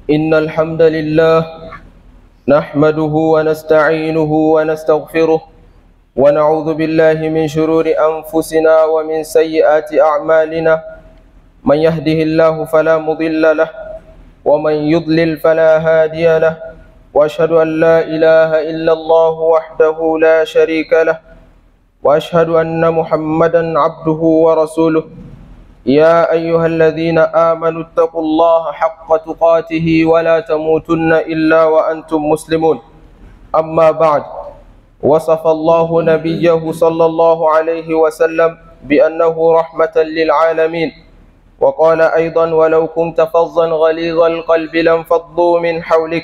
إن الحمد لله نحمده ونستعينه ونستغفره ونعوذ بالله من شرور أنفسنا ومن سيئات أعمالنا من يهده الله فلا مضل له ومن يضلل فلا هادي له وأشهد أن لا إله إلا الله وحده لا شريك له وأشهد أن محمدا عبده ورسوله يا أيها الذين آمنوا اتقوا الله حق تقاته ولا تموتن إلا وأنتم مسلمون أما بعد وصف الله نبيه صلى الله عليه وسلم بأنه رحمة للعالمين وقال أيضا ولو كنت فظا غليظ القلب لانفضوا من حولك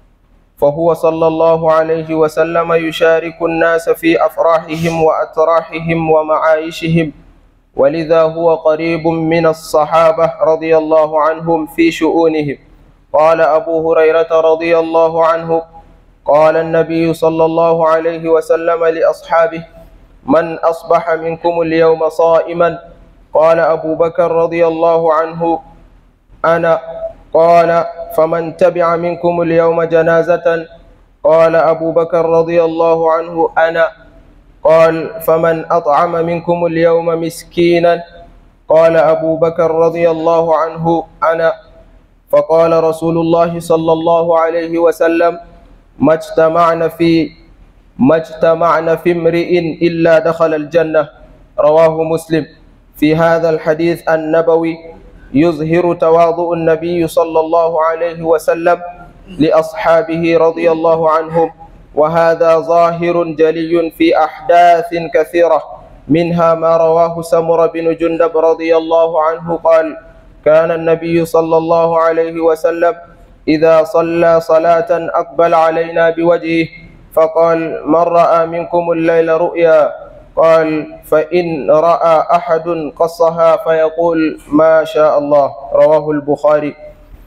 فهو صلى الله عليه وسلم يشارك الناس في أفراحهم وأتراحهم ومعايشهم ولذا هو قريب من الصحابة رضي الله عنهم في شؤونهم قال أبو هريرة رضي الله عنه قال النبي صلى الله عليه وسلم لأصحابه من أصبح منكم اليوم صائما قال أبو بكر رضي الله عنه أنا قال فمن تبع منكم اليوم جنازة قال أبو بكر رضي الله عنه أنا قال فمن أطعم منكم اليوم مسكينا قال أبو بكر رضي الله عنه أنا فقال رسول الله صلى الله عليه وسلم ما اجتمعنا في ما اجتمعنا في امرئ إلا دخل الجنة رواه مسلم في هذا الحديث النبوي يظهر تواضع النبي صلى الله عليه وسلم لأصحابه رضي الله عنهم وهذا ظاهر جلي في أحداث كثيرة منها ما رواه سمر بن جندب رضي الله عنه قال كان النبي صلى الله عليه وسلم إذا صلى صلاة أقبل علينا بوجهه فقال من رأى منكم الليل رؤيا قال فإن رأى أحد قصها فيقول ما شاء الله رواه البخاري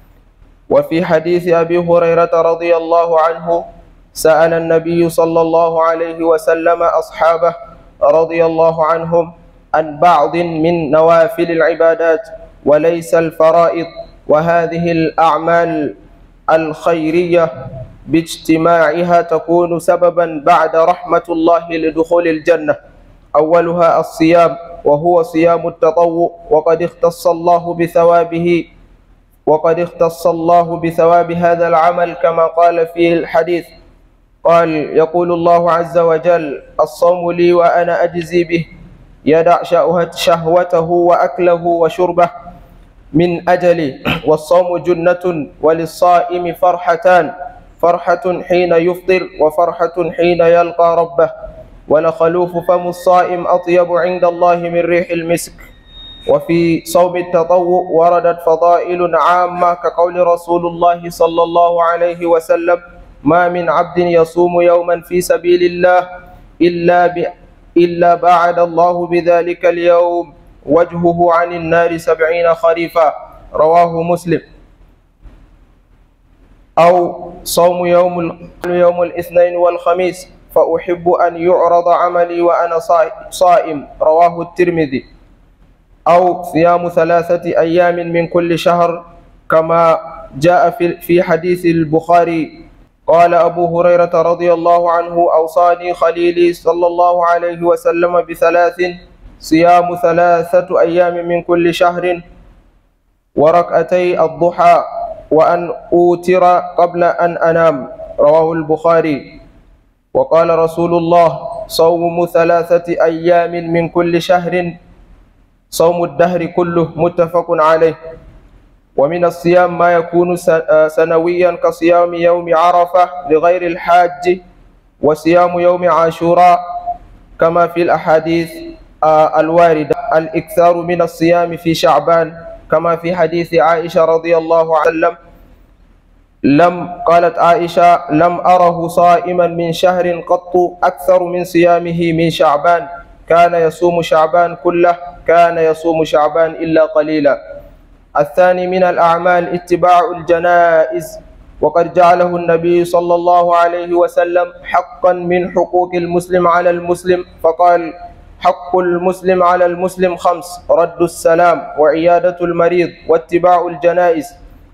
وفي حديث أبي هريرة رضي الله عنه سأل النبي صلى الله عليه وسلم أصحابه رضي الله عنهم عن بعض من نوافل العبادات وليس الفرائض وهذه الأعمال الخيرية باجتماعها تكون سببا بعد رحمة الله لدخول الجنة أولها الصيام وهو صيام التطوع وقد اختص الله بثوابه وقد اختص الله بثواب هذا العمل كما قال في الحديث قال يقول الله عز وجل الصوم لي وأنا أجزي به يدع شهوته وأكله وشربه من أجلي والصوم جنة وللصائم فرحتان فرحة حين يفطر وفرحة حين يلقى ربه ولخلوف فم الصائم أطيب عند الله من ريح المسك وفي صوم التطوع وردت فضائل عامة كقول رسول الله صلى الله عليه وسلم ما من عبد يصوم يوما في سبيل الله إلا ب... إلا بعد الله بذلك اليوم وجهه عن النار سبعين خريفا رواه مسلم أو صوم يوم ال... يوم الاثنين والخميس فأحب أن يعرض عملي وأنا صائم رواه الترمذي أو صيام ثلاثة أيام من كل شهر كما جاء في في حديث البخاري قال أبو هريرة رضي الله عنه أوصاني خليلي صلى الله عليه وسلم بثلاث صيام ثلاثة أيام من كل شهر وركعتي الضحى وأن أوتر قبل أن أنام رواه البخاري وقال رسول الله صوم ثلاثة أيام من كل شهر صوم الدهر كله متفق عليه ومن الصيام ما يكون سنويا كصيام يوم عرفة لغير الحاج وصيام يوم عاشوراء كما في الأحاديث الواردة الإكثار من الصيام في شعبان كما في حديث عائشة رضي الله عنها وسلم لم قالت عائشة لم أره صائما من شهر قط أكثر من صيامه من شعبان كان يصوم شعبان كله كان يصوم شعبان إلا قليلا الثاني من الأعمال اتباع الجنائز وقد جعله النبي صلى الله عليه وسلم حقا من حقوق المسلم على المسلم فقال حق المسلم على المسلم خمس رد السلام وعيادة المريض واتباع الجنائز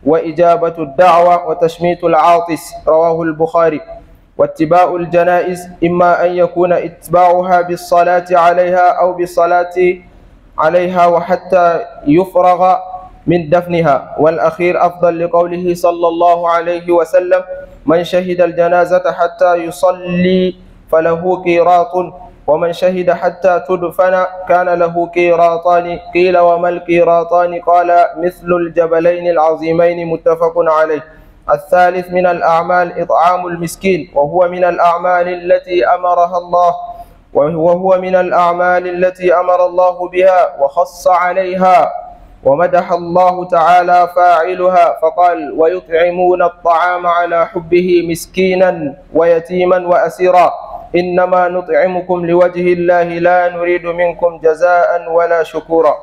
وإجابة الدعوة وتشميت العاطس رواه البخاري واتباع الجنائز إما أن يكون اتباعها بالصلاة عليها أو بالصلاة عليها وحتى يفرغ من دفنها والأخير أفضل لقوله صلى الله عليه وسلم من شهد الجنازة حتى يصلي فله قيراط ومن شهد حتى تدفن كان له قيراطان قيل وما القيراطان قال مثل الجبلين العظيمين متفق عليه الثالث من الأعمال إطعام المسكين وهو من الأعمال التي أمرها الله وهو من الأعمال التي أمر الله بها وخص عليها ومدح الله تعالى فاعلها فقال ويطعمون الطعام على حبه مسكينا ويتيما وأسيرا إنما نطعمكم لوجه الله لا نريد منكم جزاء ولا شكورا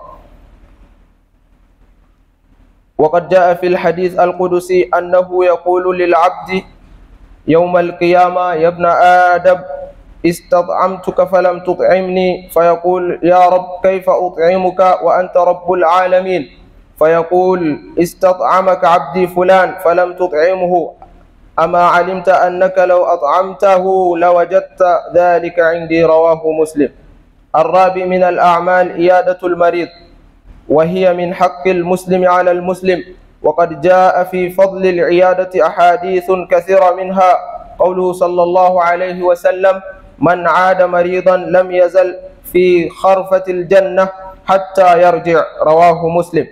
وقد جاء في الحديث القدسي أنه يقول للعبد يوم القيامة يا ابن آدم استطعمتك فلم تطعمني فيقول يا رب كيف أطعمك وأنت رب العالمين فيقول استطعمك عبدي فلان فلم تطعمه أما علمت أنك لو أطعمته لوجدت ذلك عندي رواه مسلم الرابع من الأعمال إيادة المريض وهي من حق المسلم على المسلم وقد جاء في فضل العيادة أحاديث كثيرة منها قوله صلى الله عليه وسلم من عاد مريضا لم يزل في خرفة الجنة حتى يرجع رواه مسلم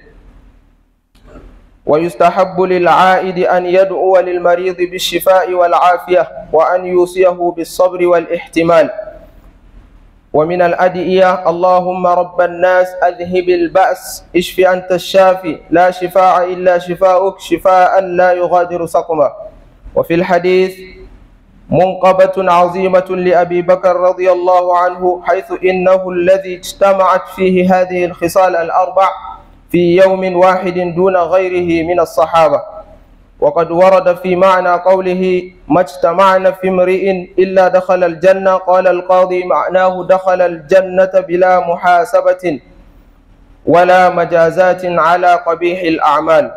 ويستحب للعائد أن يدعو للمريض بالشفاء والعافية وأن يوصيه بالصبر والاحتمال ومن الأدعية اللهم رب الناس أذهب البأس اشف أنت الشافي لا شفاء إلا شفاؤك شفاء لا يغادر سقما وفي الحديث منقبة عظيمة لأبي بكر رضي الله عنه حيث إنه الذي اجتمعت فيه هذه الخصال الأربع في يوم واحد دون غيره من الصحابة وقد ورد في معنى قوله ما اجتمعنا في امرئ إلا دخل الجنة قال القاضي معناه دخل الجنة بلا محاسبة ولا مجازات على قبيح الأعمال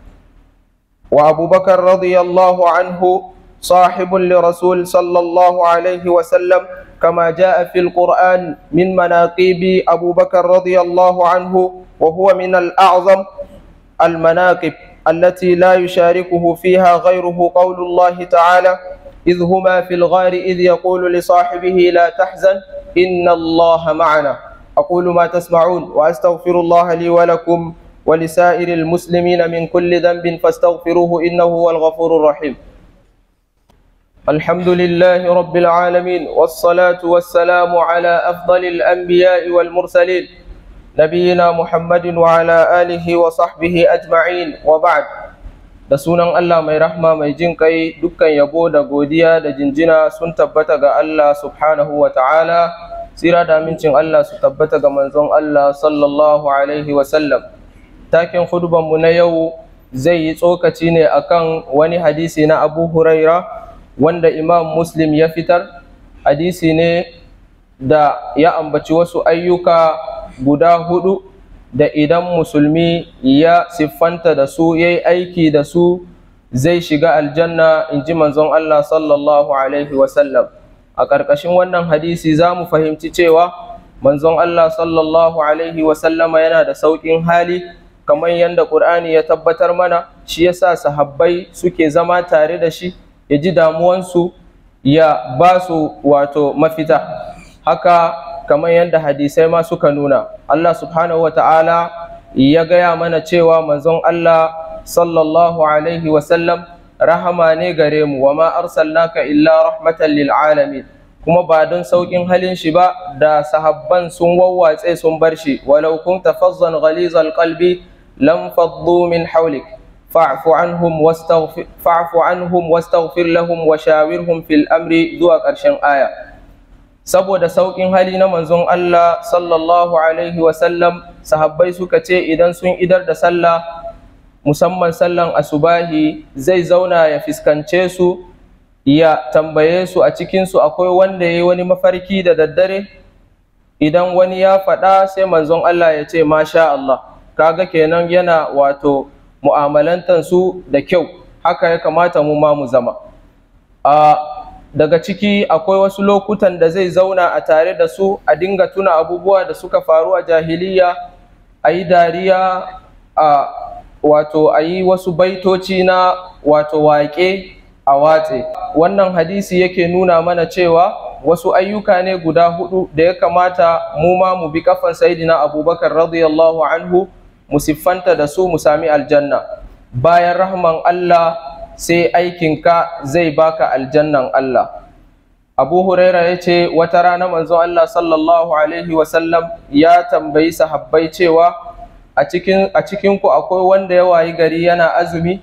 وأبو بكر رضي الله عنه صاحب لرسول صلى الله عليه وسلم كما جاء في القرآن من مناقب أبو بكر رضي الله عنه وهو من الأعظم المناقب التي لا يشاركه فيها غيره قول الله تعالى إذ هما في الغار إذ يقول لصاحبه لا تحزن إن الله معنا أقول ما تسمعون وأستغفر الله لي ولكم ولسائر المسلمين من كل ذنب فاستغفروه إنه هو الغفور الرحيم الحمد لله رب العالمين والصلاة والسلام على أفضل الأنبياء والمرسلين نبينا محمد وعلى آله وصحبه أجمعين وبعد da sunan Allah mai rahma mai jin kai dukkan yabo da godiya da jinjina sun tabbata ga Allah subhanahu wa ta'ala tsira da amincin Allah su tabbata ga manzon Allah sallallahu alaihi wa sallam taken mu na yau zai yi tsokaci ne akan wani hadisi na Abu Huraira wanda Imam Muslim ya fitar hadisi ne da ya ambaci wasu ayyuka guda hudu da idan musulmi ya siffanta da su ya yi aiki da su zai shiga aljanna in ji manzon Allah sallallahu Alaihi wasallam a ƙarƙashin wannan hadisi za mu fahimci cewa manzon Allah sallallahu Alaihi wasallama yana da sauƙin hali kamar yadda ƙur'ani ya tabbatar mana shi yasa sahabbai suke zama tare da shi ya ji damuwansu ya ba su wato mafita haka kamar yadda hadisai ma suka nuna Allah subhanahu wata'ala ya gaya mana cewa manzon Allah sallallahu alaihi wasallam rahama ne gare mu wa ma arsalnaka illa rahmatan lil alamin kuma ba don saukin halin shi ba da sahabban sun wawwatse sun bar shi walau kunta fazzan ghalizal qalbi lam faddu min hawlik fa'fu anhum wastaghfir fa'fu anhum wastaghfir lahum wa shawirhum fil amri zuwa ƙarshen aya saboda sauƙin hali na manzon Allah sallallahu alaihi wasallam sahabbai suka ce idan sun idar da sallah musamman sallan asubahi zai zauna ya fiskance su ya tambaye su a cikinsu akwai wanda ya yi wani mafarki da daddare idan wani ya faɗa sai manzon Allah ya ce masha Allah kaga kenan yana wato mu'amalantansu da kyau haka ya kamata mu ma mu zama a daga ciki akwai wasu lokutan da zai zauna a tare da su a dinga tuna abubuwa da suka faru a jahiliya a yi dariya a wato a yi wasu baitoci na wato waƙe a watse wannan hadisi yake nuna mana cewa wasu ayyuka ne guda hudu da ya kamata mu ma mu bi kafan sayidina abubakar radiyallahu anhu mu siffanta da su mu sami aljanna bayan rahman allah sai aikinka zai baka aljannan allah abu huraira ya ce wata rana manzon allah sallallahu alaihi wasallam ya tambayi sahabbai cewa a cikinku akwai wanda ya wayi gari yana azumi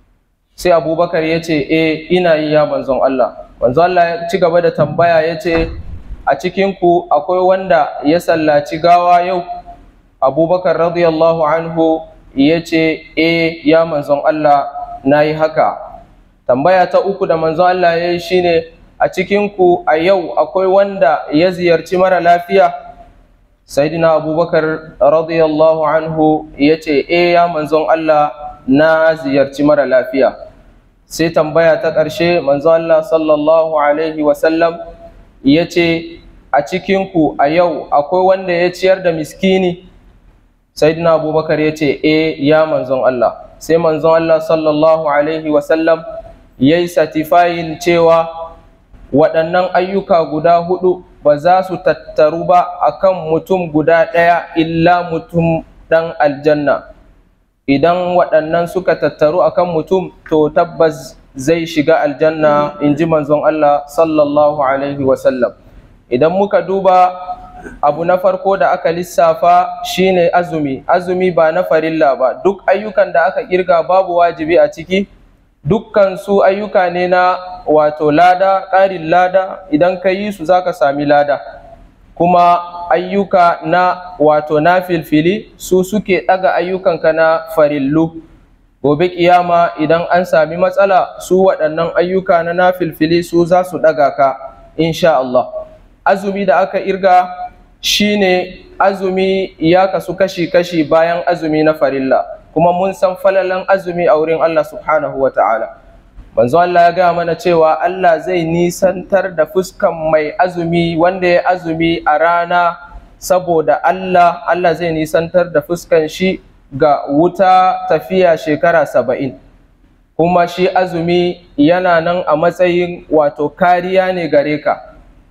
sai abubakar ya ce e ina yi ya manzon Allah manzon Allah ya ci gaba da tambaya ya ce a cikinku akwai wanda ya sallaci gawa yau abubakar radiyallahu anhu ya ce e ya manzon Allah na yi haka tambaya ta uku da manzon Allah ya yi shine a cikinku a yau akwai wanda ya ziyarci mara lafiya saidina abubakar radiyallahu anhu ya ce e ya manzon Allah na ziyarci mara lafiya sai tambaya ta ƙarshe manzon Allah sallallahu alaihi wasallam ya ce a cikinku a yau akwai wanda ya ciyar da miskini saidina abubakar ya ce e ya manzon Allah sai manzon Allah sallallahu alaihi wasallam ya yi satifayin cewa waɗannan ayyuka guda hudu ba za su tattaru ba akan mutum guda ɗaya illa mutum ɗan aljanna idan waɗannan suka tattaru akan mutum to tabbas zai shiga aljanna in ji manzon Allah sallallahu alaihi wasallam idan muka duba abu na farko da aka lissafa shine azumi azumi ba na farilla ba duk ayyukan da aka kirga babu wajibi a ciki dukkan su ayyuka ne na wato lada ƙarin lada idan ka yi su za ka sami lada kuma ayyuka na wato na filfili su suke ɗaga ayyukanka na farillu gobe kiyama idan an sami matsala su waɗannan ayyuka na na filfili su za su ɗaga ka insha Allah azumi da aka irga shine azumi ya kasu kashi-kashi bayan azumi na farilla kuma mun san falalan azumi a wurin Allah subhanahu wa ta'ala. Manzo Allah ya gaya mana cewa Allah zai nisantar da fuskan mai azumi wanda ya azumi a rana saboda Allah, Allah zai nisantar da fuskan shi ga wuta tafiya shekara saba'in. Kuma shi azumi yana nan a matsayin wato kariya ne gare ka.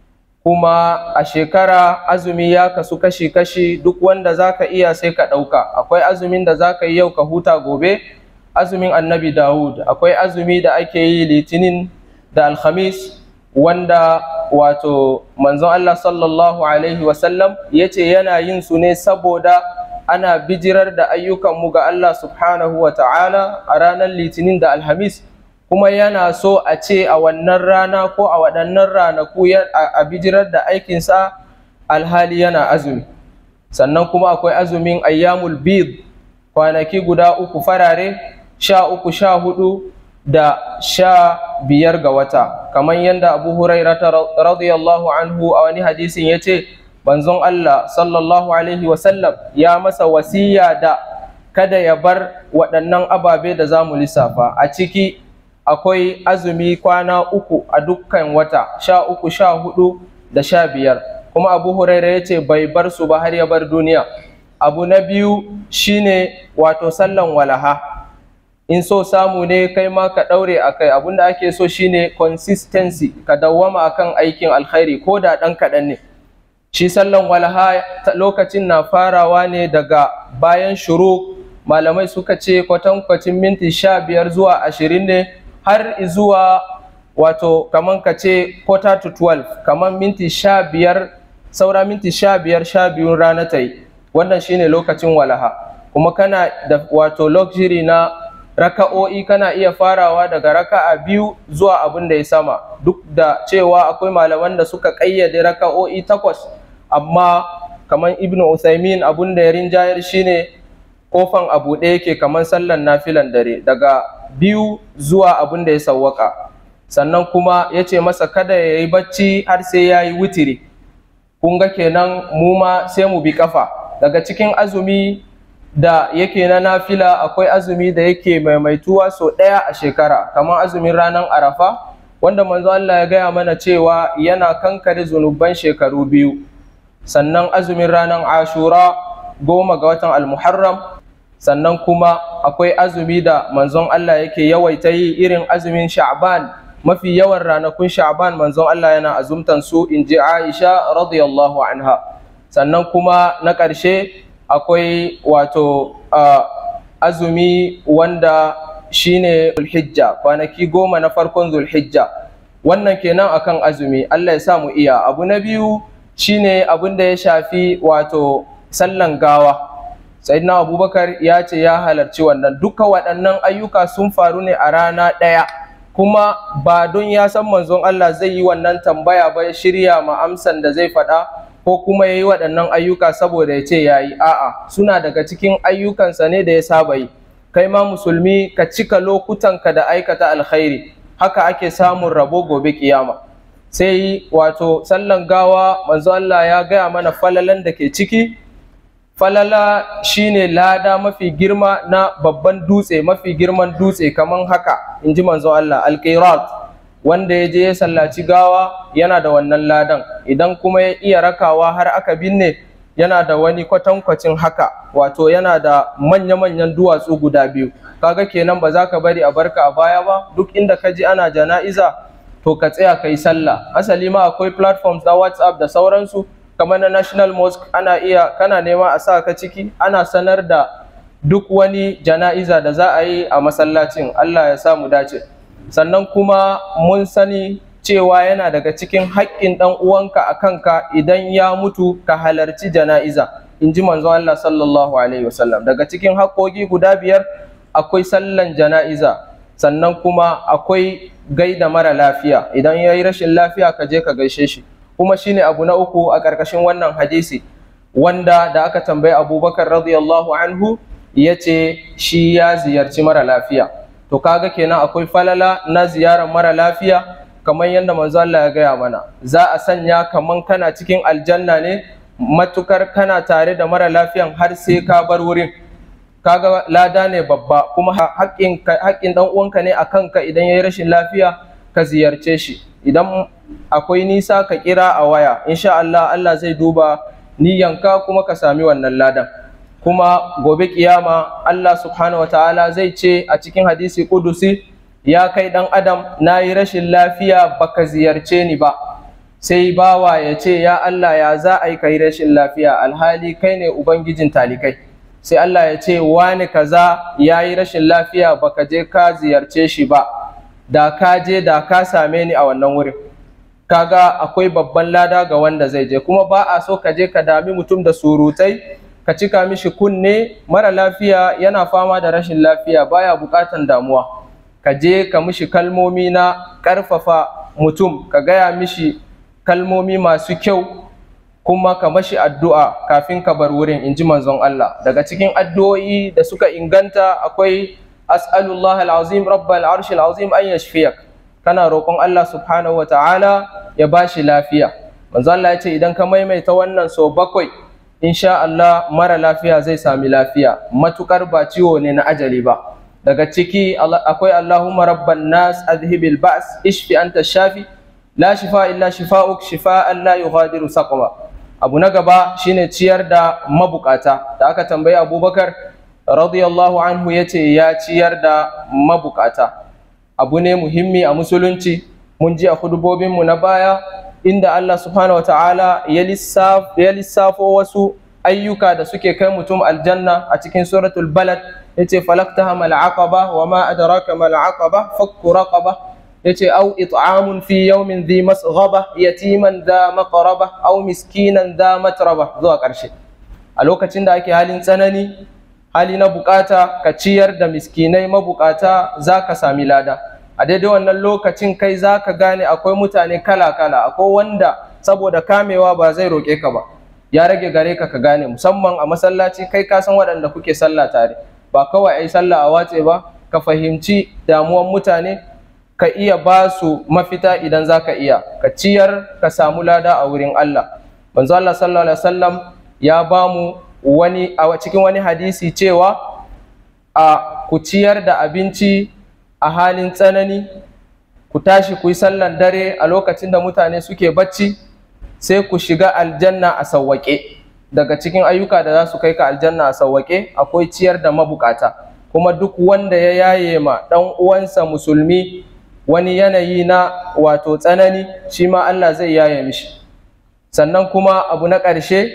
kuma a shekara azumi ya kasu kashi-kashi duk wanda za ka iya sai ka ɗauka akwai azumin da za ka yi yau ka huta gobe azumin annabi dawud akwai azumi da ake yi litinin da alhamis wanda wato manzon allah sallallahu alaihi wasallam ya ce yana yin su ne saboda ana bijirar da ayyukanmu ga allah subhanahu wa ta'ala a ranar litinin da alhamis kuma yana so a ce a wannan rana ko a waɗannan ranaku a bijirar da aikinsa alhali yana azumi sannan kuma akwai azumin ayyamul bid kwanaki guda uku farare sha uku sha hudu da sha biyar ga wata kamar yadda abu hurairata radiyallahu anhu a wani hadisin ya ce banzon Allah sallallahu alaihi wasallam ya masa wasiya da kada ya bar waɗannan ababe da za mu lissafa a ciki akwai azumi kwana uku a dukkan wata sha uku sha hudu da sha biyar kuma abu huraira ya ce bai bar su ba har ya bar duniya abu na biyu shine wato sallan walaha in so samu ne kai ma ka ɗaure a kai abinda ake so shine consistency ka dawwama akan aikin alkhairi ko da ɗan kaɗan ne shi sallan walaha lokacin na farawa ne daga bayan shuru malamai suka ce kwatankwacin minti sha biyar zuwa ashirin ne har zuwa wato kaman ka ce quarter to 12 kaman minti sha biyar saura minti sha biyar sha biyun rana ta yi wannan shine lokacin walaha kuma kana da wato luxury na raka'o'i kana iya farawa daga raka'a biyu zuwa abin da ya sama duk da cewa akwai malaman da suka ƙayyade raka'o'i takwas amma kaman ibnu Uthaymin abin da ya rinjayar shine kofan abu ɗaya yake kaman sallan nafilan dare daga biyu zuwa abin da ya sawwaka sannan kuma ya ce masa kada ya yi bacci har sai ya yi witiri kun ga kenan mu ma sai mu bi kafa daga cikin azumi da yake na nafila akwai azumi da yake maimaituwa sau ɗaya a shekara kamar azumin ranar arafa wanda manzo Allah ya gaya mana cewa yana kankare zunuban shekaru biyu sannan azumin ranar ashura goma ga watan almuharram sannan kuma akwai azumi da manzon Allah yake yawaita yi irin azumin sha'ban mafi yawan ranakun sha'ban manzon Allah yana azumtan su in ji Aisha radiyallahu anha sannan kuma na ƙarshe akwai wato azumi wanda shine zulhijja kwanaki goma na farkon zulhijja wannan kenan akan azumi Allah ya sa mu iya abu na biyu shine abin da ya shafi wato sallan gawa sayyidina abubakar ya ce ya halarci wannan duka waɗannan ayyuka sun faru ne a rana ɗaya kuma ba don ya san manzon Allah zai yi wannan tambaya ba ya shirya ma amsan da zai faɗa ko kuma ya yi waɗannan ayyuka saboda ya ce ya yi a'a suna daga cikin ayyukansa ne da ya saba yi kai ma musulmi ka cika lokutanka da aikata alkhairi haka ake samun rabo gobe kiyama sai wato sallan gawa manzo Allah ya gaya mana falalan da ke ciki falala shine lada mafi girma na babban dutse mafi girman dutse kaman haka in ji manzo Allah alqirat wanda ya je ya sallaci gawa yana da wannan ladan idan kuma ya iya rakawa har aka binne yana da wani kwatankwacin haka wato yana da manya-manyan duwatsu guda biyu kaga kenan ba za ka bari a barka a baya ba duk inda ka ji ana jana'iza to ka tsaya ka yi sallah asali ma akwai platforms na whatsapp da sauransu kamar na national mosque ana iya kana nema a sa ka ciki ana sanar da duk wani jana'iza da za a yi a masallacin allah ya sa mu dace sannan kuma mun sani cewa yana daga cikin haƙƙin ɗan uwanka a kanka idan ya mutu ka halarci jana'iza in ji manzo Allah sallallahu alaihi wasallam daga cikin haƙƙoƙi guda biyar akwai sallan jana'iza sannan kuma akwai gaida mara lafiya idan ya yi rashin lafiya ka je ka gaishe shi kuma shine abu na uku a ƙarƙashin wannan hadisi wanda da aka tambayi abubakar radiyallahu anhu ya ce shi ya ziyarci mara lafiya to kaga kenan akwai falala na ziyarar mara lafiya kamar yadda manzo Allah ya gaya mana za a sanya kaman kana cikin aljanna ne matukar kana tare da mara lafiyan har sai ka bar wurin kaga lada ne babba kuma haƙƙin haƙƙin dan uwanka ne akan ka idan yayi rashin lafiya ka ziyarce shi idan akwai nisa ka kira a waya insha Allah Allah zai duba niyyanka kuma ka sami wannan ladan kuma gobe kiyama Allah subhanahu wataala zai ce a cikin hadisi kudusi ya kai ɗan adam na yi rashin lafiya baka ziyarce ni ba sai bawa ya ce ya Allah ya za a yi kai rashin lafiya alhali kai ne ubangijin talikai sai Allah ya ce wani kaza ya yi rashin lafiya baka je ka ziyarce shi ba da ka je da ka same ni a wannan wurin kaga akwai babban lada ga wanda zai je kuma ba a so ka je ka dami mutum da surutai ka cika mishi kunne mara lafiya yana fama da rashin lafiya baya bukatan damuwa ka je ka mishi kalmomi na ƙarfafa mutum ka gaya mishi kalmomi masu kyau kuma ka mashi addu'a kafin ka bar wurin in ji manzon Allah daga cikin addu'o'i da suka inganta akwai as'alullah al'azim rabbal arsh al'azim an yashfiyak kana roƙon Allah subhanahu wata'ala ya bashi lafiya manzon Allah ya ce idan ka maimaita wannan so bakwai insha Allah mara lafiya zai sami lafiya matukar ba ciwo ne na ajali ba daga ciki akwai Allahumma rabban nas adhibil ba's ishfi anta shafi la shifa illa shifa'uk shifa'an la yughadiru saqama abu na gaba shine ciyar da mabukata da aka tambayi Abubakar radiyallahu anhu yace ya ciyar da mabukata abu ne muhimmi a musulunci mun ji a hudubobin mu na baya inda Allah subhanahu wataala ya lissafo wasu ayyuka da suke kai mutum aljanna a cikin suratul balad yace falaktaha mal aqaba wa ma adraka mal aqaba fakku raqaba yace au it'amun fi yawmin dhi masghaba yatiman dha maqraba aw miskinan dha matraba zuwa karshe a lokacin da ake halin tsanani hali na bukata ka ciyar da miskinai mabukata zaka sami lada a daidai wannan lokacin kai zaka gane akwai mutane kala kala akwai wanda saboda kamewa ba zai roƙe ka ba ya rage gare ka ka gane musamman a masallaci kai ka san waɗanda kuke sallah tare ba kawai ai sallah a watse ba ka fahimci damuwan mutane ka iya ba su mafita idan za ka iya ka ciyar ka samu lada a wurin Allah manzo Allah sallallahu alaihi wasallam ya ba mu wani a cikin wani hadisi cewa a ku ciyar da abinci a halin tsanani ku tashi ku yi sallan dare a lokacin da mutane suke bacci sai ku shiga aljanna a sawwaƙe daga cikin ayyuka da za su kai ka aljanna a sawwaƙe akwai ciyar da mabukata kuma duk wanda ya yaye ma ɗan uwansa musulmi wani yanayi na wato tsanani shi ma Allah zai yaye mishi sannan kuma abu na ƙarshe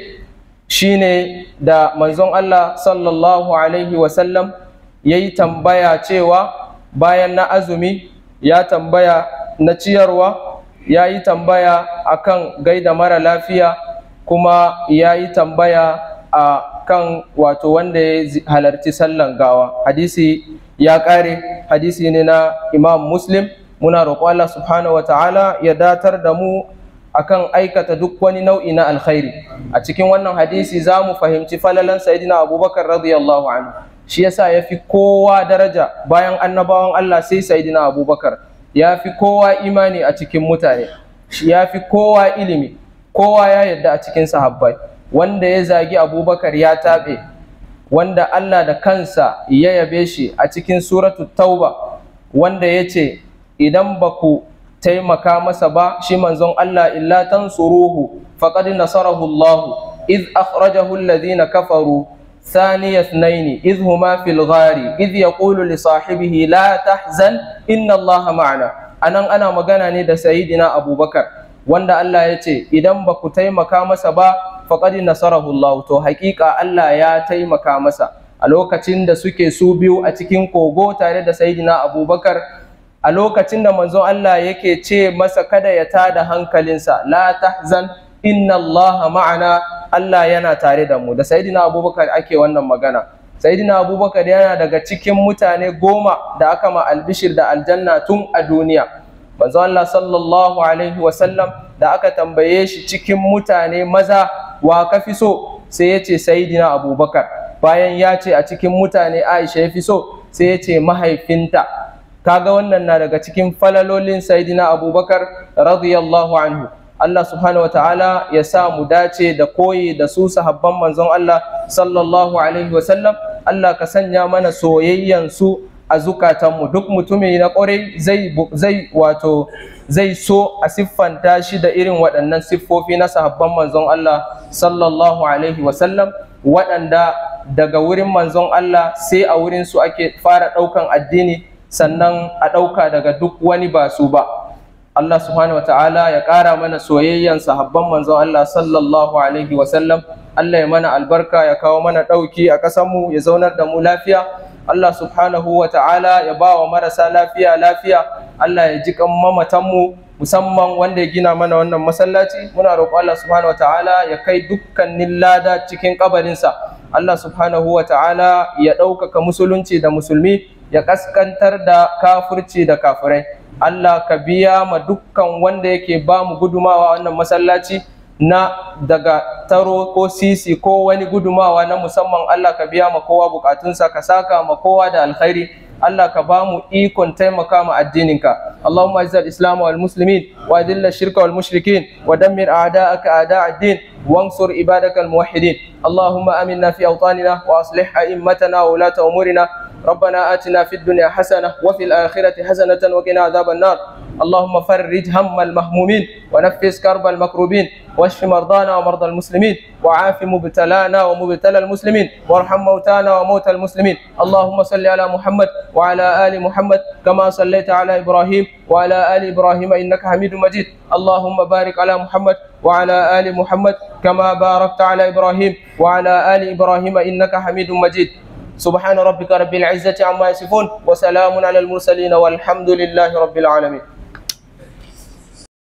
shine da manzon Allah sallallahu alaihi wasallam ya yi tambaya cewa bayan na azumi ya tambaya na ciyarwa ya yi tambaya akan gaida mara lafiya kuma ya yi tambaya a kan wato wanda ya halarci sallan gawa hadisi ya ƙare hadisi ne na imam muslim muna roƙo Allah subhanahu wa ta'ala ya datar da mu akan aikata duk wani nau'i na alkhairi a cikin wannan hadisi za mu fahimci falalan sayyidina abubakar radiyallahu anhu shi yasa ya fi kowa daraja bayan annabawan Allah sai sayyidina abubakar ya fi kowa imani a cikin mutane ya fi kowa ilimi kowa ya yadda a cikin sahabbai wanda ya zagi abubakar ya taɓe wanda Allah da kansa ya yabe shi a cikin suratu tauba wanda ya ce idan ba ku taimaka masa ba shi manzon Allah illa tansuruhu faqad nasarahu Allah iz akhrajahu alladhina kafaru ثاني اثنين إذ هما في الغار إذ يقول لصاحبه لا تحزن إن الله معنا anan ana magana ne da sayidina abubakar wanda Allah ya ce idan ba ku taimaka masa ba faqad nasarahu Allah to haƙiƙa Allah ya taimaka masa a lokacin da suke su biyu a cikin kogo tare da sayidina abubakar a lokacin da manzon Allah yake ce masa kada ya tada hankalinsa la tahzan inna Allah ma'ana Allah yana tare da mu da sayidina abubakar ake wannan magana sayidina abubakar yana daga cikin mutane goma da aka ma albishir da aljanna tun a duniya manzo Allah sallallahu alaihi wasallam da aka tambaye shi cikin mutane maza wa ka fi so sai ya ce sayidina abubakar bayan ya ce a cikin mutane aisha ya fi so sai ya ce mahaifinta kaga wannan na daga cikin falalolin sayidina abubakar radiyallahu anhu Allah subhanahu wataala ya sa mu dace da koyi da su sahabban manzon Allah sallallahu alaihi wasallam Allah ka sanya mana soyayyan su a zukatanmu duk mutumi na ƙwarai zai zai wato zai so a siffanta shi da irin waɗannan siffofi na sahabban manzon Allah sallallahu alaihi wasallam waɗanda daga wurin manzon Allah sai a wurin su ake fara ɗaukan addini sannan a ɗauka daga duk wani ba su ba Allah subhanahu wa ta'ala ya ƙara mana soyayyan sahabban manzon Allah sallallahu alaihi wa sallam Allah ya mana albarka ya kawo mana ɗauki a ƙasarmu ya zaunar da mu lafiya Allah subhanahu wa ta'ala ya ba wa marasa lafiya lafiya Allah ya ji kan mamatanmu musamman wanda ya gina mana wannan masallaci muna roƙo Allah subhanahu wa ta'ala ya kai dukkanin lada cikin kabarinsa Allah subhanahu wa ta'ala ya ɗaukaka musulunci da musulmi ya kaskantar da kafirci da kafirai Allah ka biya ma dukkan wanda yake ba mu gudumawa wannan masallaci na daga taro ko sisi ko wani gudumawa na musamman Allah ka biya ma kowa bukatunsa ka saka ma kowa da alkhairi Allah ka ba mu ikon taimaka ma addininka Allahumma izzal islam wal muslimin wa adilla shirka wal mushrikin wa dammir a'da'aka a'da' ad-din wansur ibadakal muwahhidin Allahumma aminna fi awtanina wa aslih a'immatana wa ulata umurina ربنا آتنا في الدنيا حسنة وفي الآخرة حسنة وقنا عذاب النار اللهم فرج هم المهمومين ونفس كرب المكروبين واشف مرضانا ومرضى المسلمين وعاف مبتلانا ومبتلى المسلمين وارحم موتانا وموتى المسلمين اللهم صل على محمد وعلى آل محمد كما صليت على إبراهيم وعلى آل إبراهيم إنك حميد مجيد اللهم بارك على محمد وعلى آل محمد كما باركت على إبراهيم وعلى آل إبراهيم إنك حميد مجيد سبحان ربك رب العزة عما يصفون وسلام على المرسلين والحمد لله رب العالمين